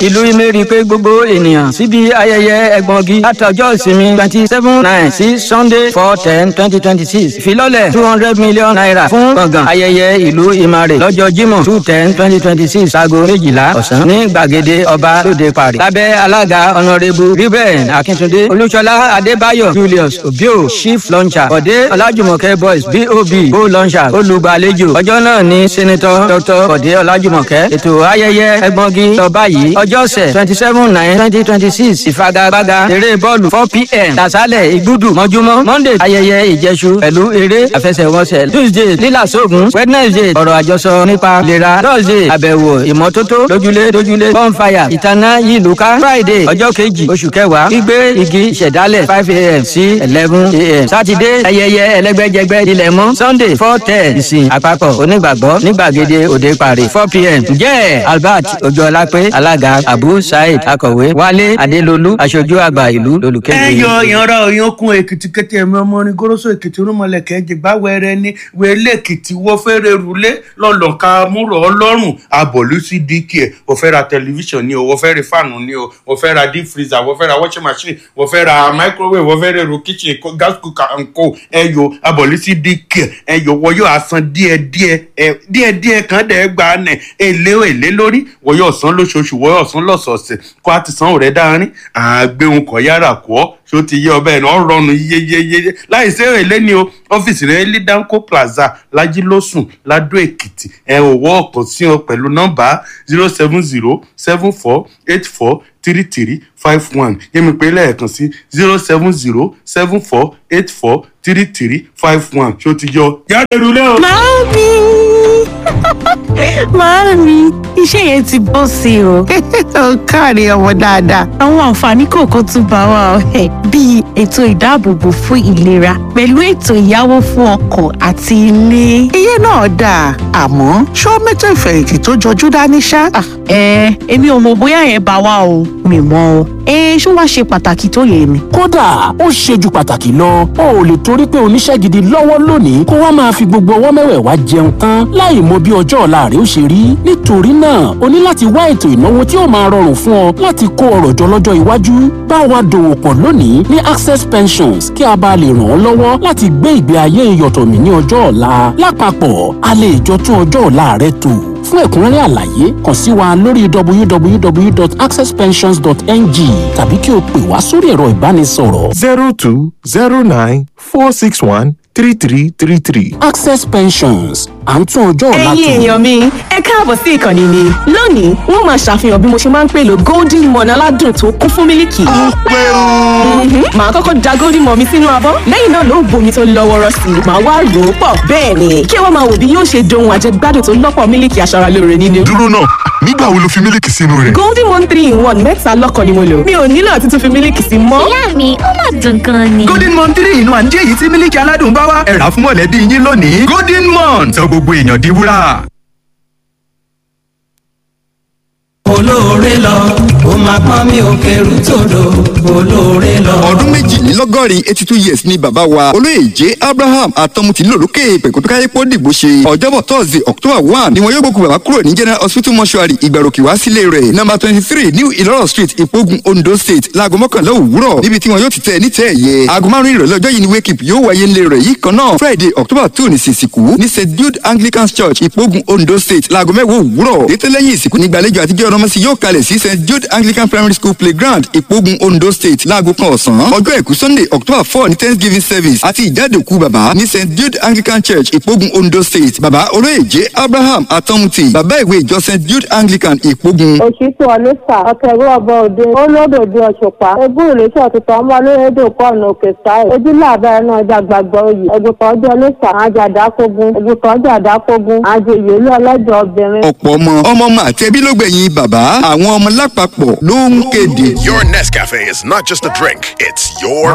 ìlú ìmẹ̀rí pé gbogbo ènìyàn síbi ayẹyẹ ẹgbọ̀ngi látọjọ́ ìsinmi twenty seven nine sí sunday four ten twenty twenty six ìfilọ́lẹ̀ two hundred million naira fún gbọ̀ngàn ayẹyẹ ìlú ìmàrè lọ́jọ́ jímọ̀ two ten twenty twenty six aago méjìlá ọ̀sán ní gbàgede ọba lóde parí lábẹ́ alága ọ̀nàrẹ́bù ruben akíntúndé olúṣọlá adébáyọ̀ julius obio chief launcher bọ̀dé ọlájùmọ̀kẹ́ boys bob go launcher olùgbàlejò ọjọ́ náà ní senator dr bọ̀dé ọlájùmọ̀kẹ́ ètò ayẹyẹ ẹgbọ̀ngi lọ báyìí ọjọ́sẹ̀ twenty seven nine twenty twenty six ìfagagbága eré bọ́ọ̀lù four pm tàṣálẹ̀ ìgbúdù mọ́júmọ́ monday ayẹyẹ ìjẹsù pẹ̀lú eré àfẹsẹ̀wọnsẹ̀ tuesday lílàsóògùn wednesday ọ̀rọ̀ àjọsọ nípa ìlera thursday àbẹ̀wò ìmọ́tótó lójúlé lójúlé bonfire ìtaná yìlúká friday ọjọ́ kejì oṣù kẹwàá gbígbé igi ìṣẹ̀dálẹ̀ five am sí eleven am saturday ayẹyẹ ẹlẹ́gbẹ́jẹgbẹ́ ilẹ̀ mọ́ sunday four ten ìsìn àpapọ̀ onígbàgbọ́ nígbàgede òde parí four pm ǹjẹ́ albert ojúọlápé alága abu saheed akọ̀wé wálé adélolú aṣojú àgbà ìlú lolùkéde. ẹ yọ ìyanra òyìnkùn èkìtì kété ẹmí ọmọ orin goroso èkìtì rúmọlẹkẹ jìgbà wẹrẹ ní wẹlé èkìtì wọ fẹrẹ rúlé lọlọka múrò ọlọrun abọlú sí dk ẹ wọ fẹ ra tẹlifíṣàn ni o wọ fẹ ra fáànù ni o wọ fẹ ra deep freezer wọ fẹ ra washing machine wọ fẹ ra microwave wọ fẹ ra èrò kitchen ko- gas cooker and co ẹ yọ abọlú sí dk ẹ yọ wọ yóò asan díẹ díẹ ẹ díẹ díẹ kan dẹ gba nẹ èlé èlé lórí wọ yóò san lóṣooṣù wọ yóò san lọsọọsẹ kó a ti san òrẹ dáárín àgbéhùn kọ yára kọ ọ ṣó ti yé ọbẹ̀ náà rọrùn yeyeyeye láì sí èlé ni o ọ́fíìsì rẹ̀ ní danco plaza lajilósùn ladó èkìtì ẹ ò wọ́ ọ̀kan sí ọ pẹ̀lú nọ́mbà zero seven zero seven four eight four three three five one yẹ́mi pé lẹ́ẹ̀kan sí zero seven zero seven four eight four three three five one ṣó ti yọ. jáde rúlé o. Màámi! Màámi, iṣẹ́ yẹn ti bọ́ sí o. ó káre ọmọ dáadáa. Àwọn àǹfààní kọ̀ọ̀kan tún bá wa ọ̀hẹ́ bíi ètò ìdáàbòbò fún ìlera pẹ̀lú ètò ìyáwó fún ọkọ̀ àti ilé. iye náà dáa àmọ́ ṣó mẹ́tò ìfẹ̀yìntì tó jọjú dání ṣá. Ah, Ẹ èmi ò mọ̀ bóyá yẹn bá wa o, mi mọ̀ o. Ẹ ṣó wá ṣe pàtàkì tó yẹ mi. kódà ó ṣe ju pàtàkì lọ o ò lè torí pé oníṣẹ́ gidi lọ́wọ́ lónìí kó wá máa fi gbogbo ọwọ́ mẹ́wẹ̀ẹ̀wá jẹun tán láì mọ bí ọjọ́ ọ̀la rẹ ó ṣe rí nítorí náà o ní láti wá ètò ìnáwó tí ó máa rọrùn fún ọ láti kó ọrọ̀ jọ lọ́jọ́ iwájú bá wa dòwò pọ̀ lónìí ní access pensions kí a bá lè ràn ọ́ lọ́wọ́ láti gbé ìgbé ayé ìyọ̀tọ̀mí ní ọjọ́ ọ̀la lápapọ̀ a lè jọ tún ọjọ́ ọ̀la rẹ tò fún ẹ̀kúnrẹ́rẹ́ àlàyé kàn sí wa lórí www.accesspensions.ng tàbí kí o pè wá sórí ẹ̀rọ ìbánisọ̀rọ̀ zero two zero nine four six one three three three three. access pensions à ń tún ọjọ́ ọ̀la ẹ̀yin tò. èèyàn mi ẹ káàbọ̀ sí ìkànnì mi lónìí wọ́n máa ṣàfihàn bí mo ṣe máa ń pèlò golden morn aládùn tó kún fún mílìkì. Mhm. màá kọ́kọ́ da golden morn mi sínú abọ́ lẹ́yìn náà ló ń bomi tó lọ́ wọ́rọ́ sí i màá wá rò ó pọ̀ bẹ́ẹ̀ ni kí wọ́n máa wò bí yóò ṣe dohun àjẹgbádùn tó lọ́pọ̀ mílìkì aṣaralóore nínú. dúró náà nígbà wo lo fi mílíkì sínú rẹ̀. golden morn three in one mẹ́ta lọ́kàn ni mo lò mi ò nílò àti tún fi mílìkì sí mọ́. ìyá mi ó mà dùn gan ni. golden mon three inú àǹjẹ́ èyí tí mílíkì aládùn bá wá ẹ̀rà fún mọ̀lẹ́bí yín lónìí golden mon sọ gbogbo èèyàn di wúrà. olóore lọ ó máa pọ́n mi ò kẹrù tòdò olóore lọ. ọdún méjìlélọ́gọ́rin eighty two years ni bàbá wa olóyè j abraham atọ́mutì lòlókè pẹ̀kútúkáyépọ̀ dìbò ṣe ọjọ́bọ̀ thursday october one ni wọn yóò gbókù bàbá kúrò ní general hospital mortuary ìgbàròkè wá sílé rẹ̀ number twenty three new ìlọ́rọ̀ street ìpogun ondo state láago mọ́kànlá òwúrọ̀ níbi tí wọn yóò ti tẹ̀ ní tẹ́ ẹ̀yẹ aago márùn-ún ìrọ̀lẹ́ ọjọ́ yìí ni wake up yóò wáyé ńlẹ̀ rẹ̀ yìí kan náà friday october two ní sìsìkú ní st jude anglican church ìpogun ondo state láago mẹ́wàá òwúrọ̀ ètò lẹ́yìn ìsìnkú ní gbàlejò àtijọ́ ọ̀rọ̀mọ́sí yóò kalẹ̀ sí st jude anglican primary school playground ìpogun ondo state láago kan ọ̀sán ọjọ́ àìkú sunday october four ní thanksgiving service àti ìjádòkú bàbá ní st jude anglican church ìpogun ondo state bàbá olóyèjé abraham atọ́mutì bàbá ìwé ìjọ st jude anglican ìpogun. òṣìṣẹ́ ọlẹ́sà ọ̀kẹ́rù ọba òde olódòdó ọ̀ṣùpá egún ìrẹsẹ̀ ọ̀tútù ọmọ olóyèdè kọ́ọ̀nù òkè sáì ojúlé àbẹ̀rẹ̀ náà ẹja gbàgbọ́ oyè ẹgbẹ̀kan ọjọ́ ọlẹ́sà àjàdákógún ẹgbẹ̀kan ọjọ́ àdákógún àjèyè ilé ọlọ́jọ́ obìnrin. ọ̀pọ̀ ọmọ ọmọ ọmọ àti ẹbí ló gbẹ̀yìn bàbá àwọn ọmọ lápapọ̀ ló ń kéde. Your Nescafe is not just a drink, it's your